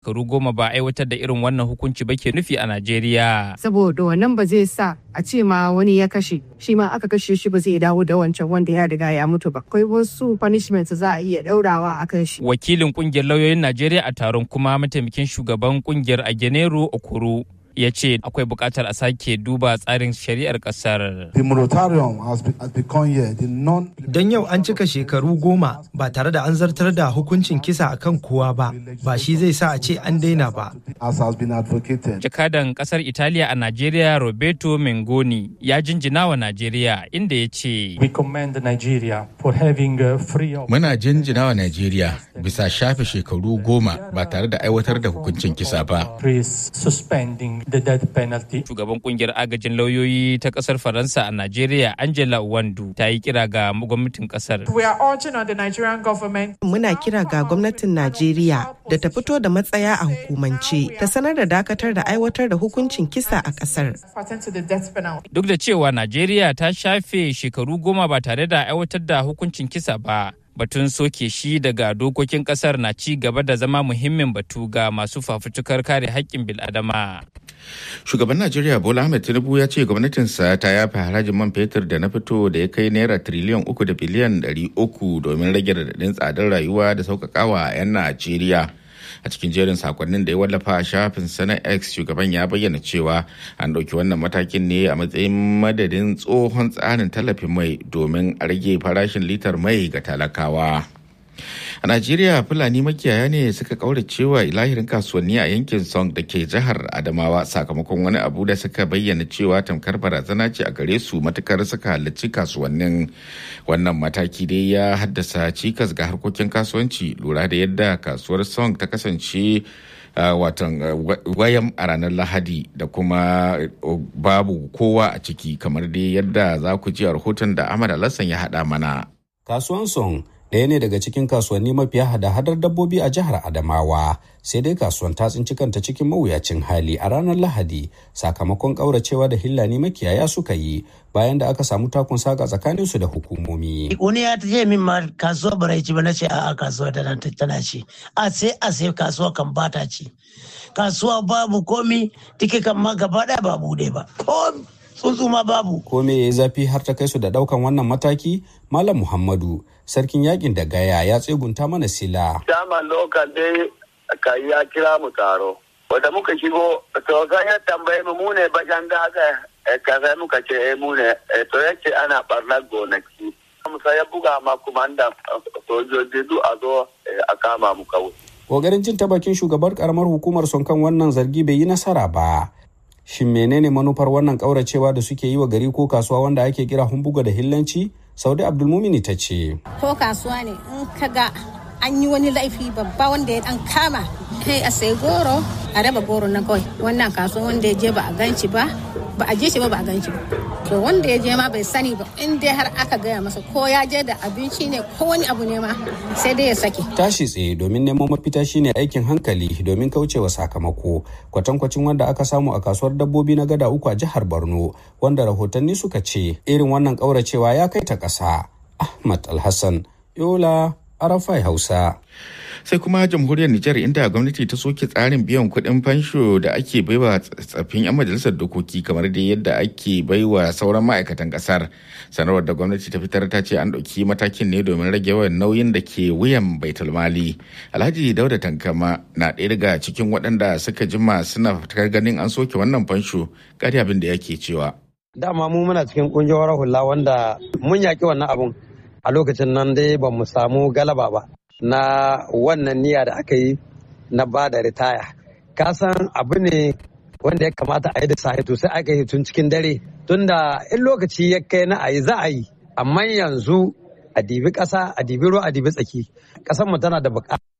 shekaru goma ba aiwatar da irin wannan hukunci ba ke nufi a Najeriya. Saboda wannan ba zai sa a ce ma wani ya kashe shi ma aka kashe shi ba zai dawo da wancan wanda ya riga ya mutu ba. Akwai wasu punishment za a iya daurawa a kan shi. Wakilin kungiyar lauyoyin Najeriya a taron kuma mataimakin shugaban kungiyar Agenero Okoro ya ce akwai buƙatar a sake duba tsarin shari'ar ƙasar. The moratorium has, be, has become here the non Don yau an cika shekaru goma ba tare da an zartar da hukuncin kisa akan kowa ba, ba shi zai sa a ce an daina ba. as has been advocated. Jakadan ƙasar Italiya a Najeriya Roberto Mengoni ya jinjina wa Najeriya inda ya ce We commend Nigeria for having uh, free of Muna jinjina wa Najeriya bisa shafe shekaru goma ba tare da aiwatar da hukuncin kisa ba. is suspending the death penalty. shugaban kungiyar agajin lauyoyi ta ƙasar Faransa a Najeriya Angela Wandu ta yi kira ga gwamnatin ƙasar. We are urging on the Nigerian government Muna kira ga gwamnatin Najeriya da ta fito da matsaya a hukumance ta sanar da dakatar da aiwatar da hukuncin kisa a ƙasar. to attend to the death penalty. Duk da cewa Najeriya ta shafe shekaru goma ba tare da aiwatar da hukuncin kisa ba, batun soke shi daga dokokin kasar na ci gaba da zama muhimmin batu ga masu fafutukar kare haƙƙin bil'adama. Shugaban Najeriya Bola Ahmed Tinubu ya ce gwamnatinsa ta yafe harajin man fetur da na fito da ya kai naira triliyan uku da biliyan ɗari uku domin rage radadin tsadar rayuwa da sauƙaƙawa 'yan Najeriya. a cikin jerin sakonnin da ya wallafa a shafin sana x shugaban ya bayyana cewa an ɗauki wannan matakin ne a matsayin madadin tsohon tsarin tallafin mai domin a rage farashin litar mai ga talakawa a najeriya fulani makiyaya ne suka kaura cewa ilahirin kasuwanni a yankin song da ke jihar adamawa sakamakon wani abu da suka bayyana cewa tamkar barazana ce a gare su matukar suka halarci kasuwannin wannan mataki dai ya haddasa cikas ga harkokin kasuwanci lura da yadda kasuwar song ta kasance Uh, watan uh, wayan a ranar lahadi da kuma uh, babu kowa a ciki kamar dai yadda za ku ji a rahoton da ahmad alassan ya haɗa mana Kasuwan Song ɗaya ne daga cikin kasuwanni mafiya hada-hadar dabbobi a jihar Adamawa, sai dai kasuwan ta tsinci kanta cikin mawuyacin hali a ranar Lahadi sakamakon ƙauracewa da hillani makiyaya suka yi bayan da aka samu takun saka tsakaninsu da hukumomi. wani ya ce min ma kasuwa bara ci ba na ce a'a kasuwa tana tana ci a sai a sai kasuwa kan bata ci kasuwa babu komi tike kan ma gaba daya ba bude ba ko tsuntsu ma babu Ko me ya yi zafi har ta kai su da ɗaukan wannan mataki? Malam Muhammadu, sarkin yakin da gaya ya tsegunta mana sila. Dama lokal dai ka ya kira mu taro. Wanda muka shigo, to ga ya tambaye mu mune bajan da aka ka sai muka ce eh mune to yace ana barnar gonaki. Musa ya buga ma kumandan sojoji duk a zo a kama mu kawai. Ƙoƙarin jin ta bakin shugabar karamar hukumar son kan wannan zargi bai yi nasara ba. Shin menene manufar wannan ƙauracewa da suke yi wa gari ko kasuwa wanda ake kira humbuga da hillanci? Saudi Abdulmumini ta ce. Ko kasuwa ne in ka ga an yi wani laifi babba wanda ya dan kama sai a sai goro a raba goro na kawai wannan kasuwa wanda ya je ba a ganci ba ba a je shi ba ba a ganci ba to wanda ya je ma bai sani ba in dai har aka gaya masa ko ya je da abinci ne ko wani abu ne ma sai dai ya sake Tashi tsaye domin neman mafita shine aikin hankali domin kaucewa sakamako kwatankwacin wanda aka samu a kasuwar dabbobi na gada uku a jihar Borno wanda rahotanni suka ce irin wannan ƙauracewa ya kai ta ƙasa. Ahmad Alhassan, Yola, Arafai Hausa. sai kuma jamhuriyar Nijar inda gwamnati ta soke tsarin biyan kuɗin fansho da ake baiwa tsaffin 'yan majalisar dokoki kamar da yadda ake baiwa sauran ma'aikatan ƙasar sanarwar da gwamnati ta fitar ta ce an ɗauki matakin ne domin rage yawan nauyin da ke wuyan baitul mali alhaji dauda tankama na ɗaya daga cikin waɗanda suka jima suna fitar ganin an soke wannan fansho ƙari abin da yake cewa dama mu muna cikin ƙungiyar hula wanda mun yaƙi wannan abun a lokacin nan dai ba mu samu galaba ba na wannan niyya da aka yi na ba da ritaya ka san abu ne wanda ya kamata a yi da sahi to sai aka yi tun cikin dare tunda in lokaci ya kai na a yi za a yi amma yanzu a dibi ƙasa a dibi ruwa a dibi tsaki ƙasar mu tana da buƙata